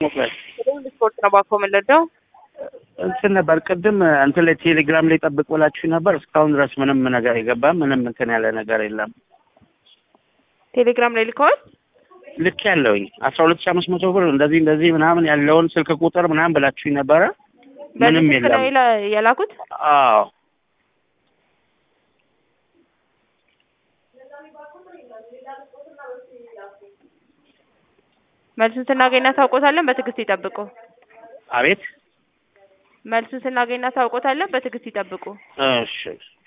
ስፖርት ነው ባኮ የምንለደው እንትን ነበር ቅድም እንትን ላይ ቴሌግራም ላይ ጠብቅ ብላችሁ ነበር። እስካሁን ድረስ ምንም ነገር የገባም ምንም እንትን ያለ ነገር የለም። ቴሌግራም ላይ ልከዋል። ልክ ያለውኝ አስራ ሁለት ሺ አምስት መቶ ብር እንደዚህ እንደዚህ ምናምን ያለውን ስልክ ቁጥር ምናምን ብላችሁኝ ነበረ። ምንም በዚህ ስልክ የለም። ላይ የላኩት አዎ መልሱን ስናገኝ እናሳውቆታለን። በትዕግስት ይጠብቁ። አቤት መልሱን ስናገኝ እናሳውቆታለን። በትዕግስት ይጠብቁ። እሺ